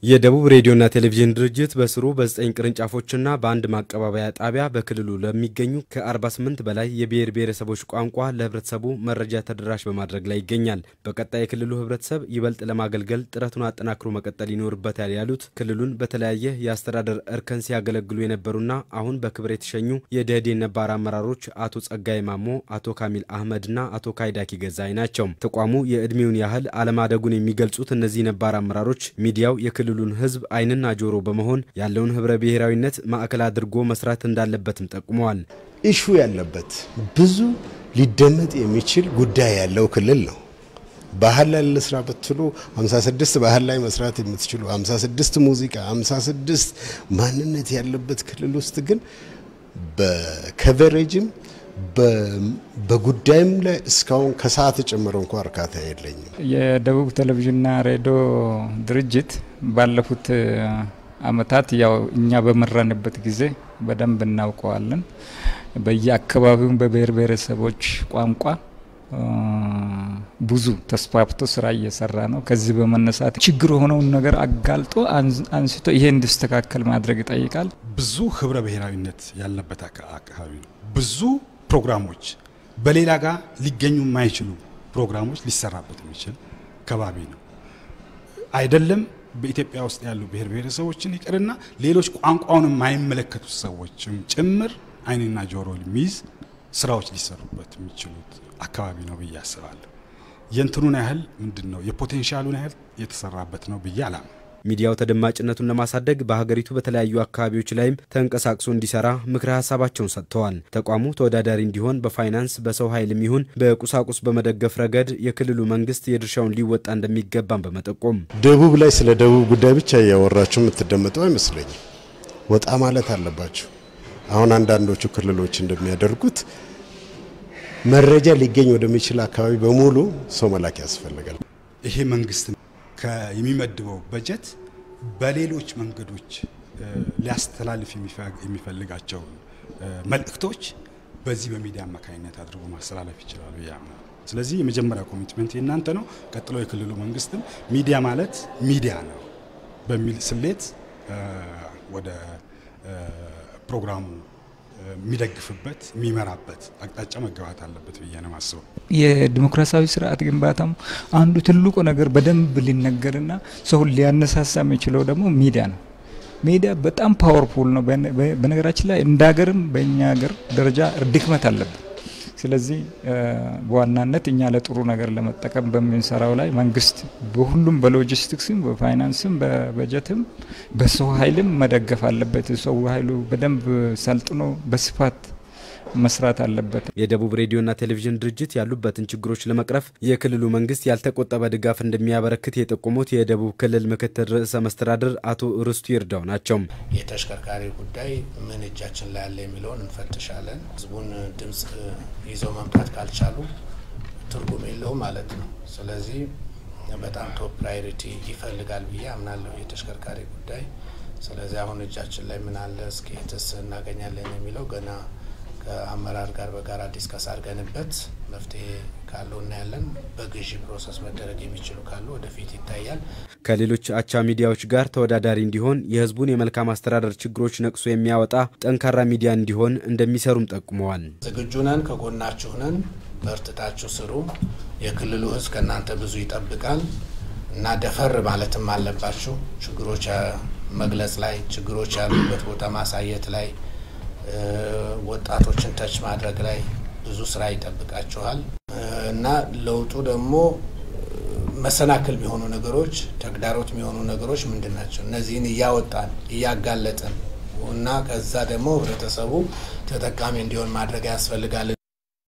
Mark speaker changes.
Speaker 1: የደቡብ ሬዲዮና ቴሌቪዥን ድርጅት በስሩ በዘጠኝ ቅርንጫፎችና በአንድ ማቀባበያ ጣቢያ በክልሉ ለሚገኙ ከ48 በላይ የብሔር ብሔረሰቦች ቋንቋ ለህብረተሰቡ መረጃ ተደራሽ በማድረግ ላይ ይገኛል። በቀጣይ የክልሉ ህብረተሰብ ይበልጥ ለማገልገል ጥረቱን አጠናክሮ መቀጠል ይኖርበታል ያሉት ክልሉን በተለያየ የአስተዳደር እርከን ሲያገለግሉ የነበሩና አሁን በክብር የተሸኙ የደህዴን ነባር አመራሮች አቶ ጸጋይ ማሞ፣ አቶ ካሚል አህመድና አቶ ካይዳኪ ገዛይ ናቸው። ተቋሙ የዕድሜውን ያህል አለማደጉን የሚገልጹት እነዚህ ነባር አመራሮች ሚዲያው የክልሉ የክልሉን ህዝብ ዓይንና ጆሮ በመሆን ያለውን ህብረ ብሔራዊነት ማዕከል አድርጎ መስራት እንዳለበትም ጠቁመዋል።
Speaker 2: ኢሹ ያለበት ብዙ ሊደመጥ የሚችል ጉዳይ ያለው ክልል ነው። ባህል ላይ ልስራ ብትሉ 56 ባህል ላይ መስራት የምትችሉ 56 ሙዚቃ፣ 56 ማንነት ያለበት ክልል ውስጥ ግን በከቨሬጅም በጉዳይም ላይ እስካሁን ከሰዓት ጨምሮ እንኳ እርካታ የለኝም።
Speaker 3: የደቡብ ቴሌቪዥንና ሬዲዮ ድርጅት ባለፉት አመታት ያው እኛ በመራንበት ጊዜ በደንብ እናውቀዋለን። በየአካባቢውም በብሔር ብሔረሰቦች ቋንቋ ብዙ ተስፋፍቶ ስራ እየሰራ ነው። ከዚህ በመነሳት ችግር የሆነውን ነገር አጋልጦ አንስቶ ይሄ እንዲስተካከል ማድረግ ይጠይቃል።
Speaker 4: ብዙ ህብረ ብሔራዊነት ያለበት አካባቢ ነው። ብዙ ፕሮግራሞች በሌላ ጋር ሊገኙ የማይችሉ ፕሮግራሞች ሊሰራበት የሚችል ከባቢ ነው። አይደለም በኢትዮጵያ ውስጥ ያሉ ብሔር ብሔረሰቦችን ይቅርና ሌሎች ቋንቋውን የማይመለከቱ ሰዎችም ጭምር ዓይንና ጆሮ የሚይዝ ስራዎች ሊሰሩበት የሚችሉት አካባቢ ነው ብዬ አስባለሁ። የእንትኑን ያህል ምንድን ነው የፖቴንሻሉን ያህል የተሰራበት ነው ብዬ አላም
Speaker 1: ሚዲያው ተደማጭነቱን ለማሳደግ በሀገሪቱ በተለያዩ አካባቢዎች ላይም ተንቀሳቅሶ እንዲሰራ ምክረ ሀሳባቸውን ሰጥተዋል። ተቋሙ ተወዳዳሪ እንዲሆን በፋይናንስ በሰው ኃይልም ይሁን በቁሳቁስ በመደገፍ ረገድ የክልሉ መንግስት የድርሻውን ሊወጣ እንደሚገባም በመጠቆም
Speaker 2: ደቡብ ላይ ስለ ደቡብ ጉዳይ ብቻ እያወራችሁ የምትደመጡ አይመስለኝም። ወጣ ማለት አለባችሁ። አሁን አንዳንዶቹ ክልሎች እንደሚያደርጉት መረጃ ሊገኝ ወደሚችል አካባቢ በሙሉ ሰው መላክ ያስፈልጋል።
Speaker 4: ይሄ መንግስት የሚመድበው በጀት በሌሎች መንገዶች ሊያስተላልፍ የሚፈልጋቸውን መልእክቶች በዚህ በሚዲያ አማካኝነት አድርጎ ማስተላለፍ ይችላሉ ብዬ አምናለሁ። ስለዚህ የመጀመሪያ ኮሚትመንት የእናንተ ነው። ቀጥሎ የክልሉ መንግስትም ሚዲያ ማለት ሚዲያ ነው በሚል ስሌት ወደ ፕሮግራሙ የሚደግፍበት የሚመራበት አቅጣጫ መገባት አለበት ብዬ ነው ማስበው።
Speaker 3: የዲሞክራሲያዊ ስርዓት ግንባታም አንዱ ትልቁ ነገር በደንብ ሊነገርና ሰውን ሊያነሳሳ የሚችለው ደግሞ ሚዲያ ነው። ሚዲያ በጣም ፓወርፉል ነው። በነገራችን ላይ እንደ ሀገርም በእኛ ሀገር ደረጃ ድክመት አለብን። ስለዚህ በዋናነት እኛ ለጥሩ ነገር ለመጠቀም በምንሰራው ላይ መንግስት በሁሉም በሎጂስቲክስም፣ በፋይናንስም፣ በበጀትም በሰው ኃይልም መደገፍ አለበት። ሰው ኃይሉ በደንብ ሰልጥኖ በስፋት መስራት አለበት።
Speaker 1: የደቡብ ሬዲዮና ቴሌቪዥን ድርጅት ያሉበትን ችግሮች ለመቅረፍ የክልሉ መንግስት ያልተቆጠበ ድጋፍ እንደሚያበረክት የጠቆሙት የደቡብ ክልል ምክትል ርዕሰ መስተዳድር አቶ ርስቱ ይርዳው ናቸው።
Speaker 5: የተሽከርካሪ ጉዳይ ምን እጃችን ላይ ያለ የሚለውን እንፈትሻለን። ህዝቡን ድምጽ ይዘው መምጣት ካልቻሉ ትርጉም የለውም ማለት ነው። ስለዚህ በጣም ቶፕ ፕራዮሪቲ ይፈልጋል ብዬ አምናለሁ የተሽከርካሪ ጉዳይ። ስለዚህ አሁን እጃችን ላይ ምን አለ እስኪ የትስ እናገኛለን የሚለው ገና ከአመራር ጋር በጋራ ዲስከስ አድርገንበት መፍትሄ ካለው እናያለን። በግዢ ፕሮሰስ መደረግ የሚችሉ ካሉ ወደፊት ይታያል።
Speaker 1: ከሌሎች አቻ ሚዲያዎች ጋር ተወዳዳሪ እንዲሆን የህዝቡን የመልካም አስተዳደር ችግሮች ነቅሶ የሚያወጣ ጠንካራ ሚዲያ እንዲሆን እንደሚሰሩም ጠቁመዋል።
Speaker 5: ዝግጁ ነን፣ ከጎናችሁ ነን፣ በርትታችሁ ስሩ። የክልሉ ህዝብ ከእናንተ ብዙ ይጠብቃል እና ደፈር ማለትም አለባችሁ። ችግሮች መግለጽ ላይ ችግሮች ያሉበት ቦታ ማሳየት ላይ ወጣቶችን ተች ማድረግ ላይ ብዙ ስራ ይጠብቃችኋል እና ለውጡ ደግሞ መሰናክል የሚሆኑ ነገሮች፣ ተግዳሮት የሚሆኑ ነገሮች ምንድን ናቸው? እነዚህን እያወጣን እያጋለጥን እና ከዛ ደግሞ ህብረተሰቡ ተጠቃሚ እንዲሆን ማድረግ ያስፈልጋል